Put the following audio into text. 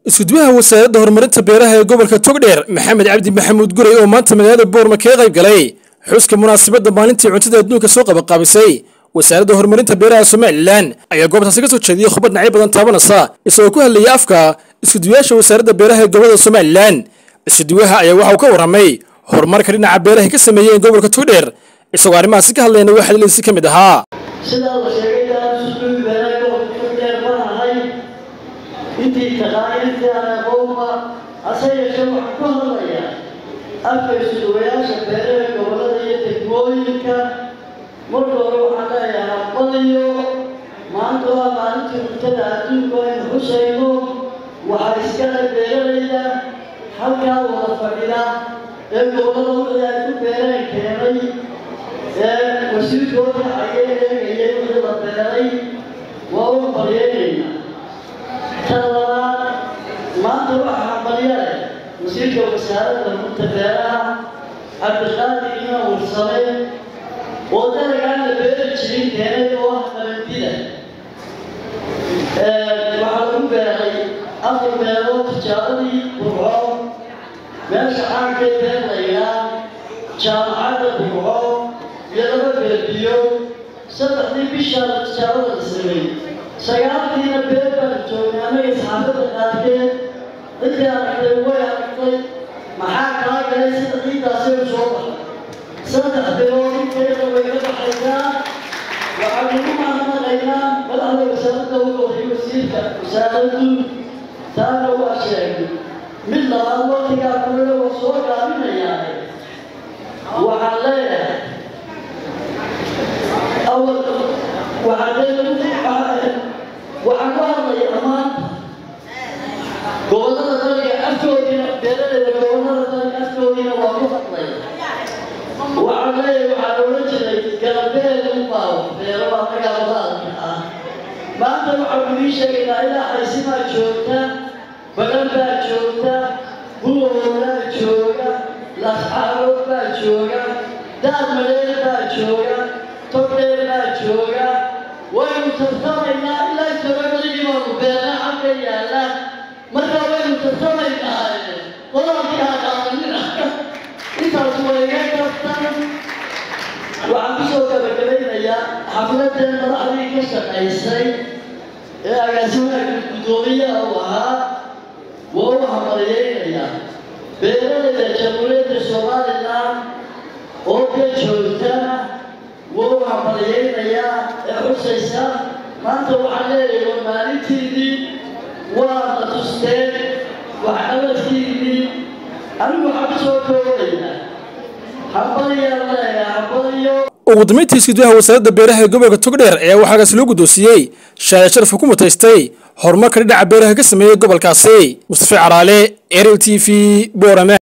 iskuduwaha wasaaradda horumarinta beeraha ee gobolka togdheer maxamed cabdi maxamuud guray oo maanta magaalada boorma kaga qayb galay xuska munaasabadda maalintii cuntada adduunka soo qabaqaabisay wasaaradda horumarinta beeraha somalilan ayaa goobtaasi ka soo jeediyey khubad dhinacyo badan taabanaysa isagoo ku hadlayay afka iskuduwayaasha wasaaradda beeraha ee gobolada somalilan iskuduwaha ayaa waxa uu ka warramay horumarka dhinaca beeraha ka sameeyeen gobolka togdheer isagoo arrimahaasi ka hadlayna waxaa dhaliisi ka mid ahaa sidaa la sheegay daasusugi beeraha gobolka togdheer ma ahay intii taqaaniintii aan aqoonba hase yeeshee waxaan ku hadlayaa afka isuduwayaasha beeraha gobollada iyo degmooyinka marka hore waxaan leeyahay hambaliyo maanta waa maalintii cuntada adduunka aynu xusayno waxaa iskale beeralayda halkaa wada fadhida ee gobollada wixii ay ku beereen keenay ee wasiirkooda ayay eegayay wixii la beeray waa u baryeegaynaa tan labaad maanta waxaa hambalyale wasiirka wasaaradda runta beeraha cabdiqaadir ina warsame oo dalagaan la beeri jirin keenay oo ah qalantida waxaa lagu beeray afar meelood tijaaradii burco meesha caankee beer laydhaa jaamacadda burco iyo laba beerbiyo saddexdii bishaa tijaarada la sameeyey sagaalkiina beer baanu joognay annaga saxaafadda qaarkeed ciddii aragtay way aragtay maxaa kaa galay sida ciiddaasay u soo baxay saddex bilood inteeda way ka baxaysaa waxaan ugu mahadnaqaynaa madaxda wasaaradda u qoray wasiirka wasaaraddu taana waa sheegay mid labaad waqtigaa kulena waa soo gaabinayaa waxaan leeyahay awal waxaan leeyahay waxaan ku hadlayaa maanta gobollada dalka afkoodiina beeralayda gobollada dalka afkoodiina waa ku hadlay waxaan leeyahay waxaa loola jiray galbeed unbaa beero annaga wadaalka ah maanta waxaan idii sheegaynaa ilaa xaysimaa joogta badan baa joogta buloolaa jooga lascaarood baa jooga daad maleer baa jooga togdheer baa jooga waynu tartamaynaa ilaa jabagaligii baanu beerna xagga yaalla marka waynu tartamaynaa qodalkii haqaadanina intaas wayga kartan waxaan kusoo gabagabaynayaa xafladan madaxdii ka shaqaysay ee agaasimaha guddoomiyaha u ahaa waa u hamariyeynayaa beeralayda jamhuuriyadda somalilan oo ka joogtana waa u hamariyeynayaa ee xusaysa maanta waxaan leeyahay waa maalintiidii waana tusteen waxqabadkiidii anigu waxaan kusoo koobaynaa hambaliyaan leeyahay hambaliyo ugu dambeyntii iskuduwaha wasaaradda beeraha ee gobolka togdheer ayaa waxaagaas loo guddoonsiiyey shaaya sharafka ku mutaystay horumarka dhinaca beeraha ka sameeyey gobolkaasi mustafa caraale eril t v boorame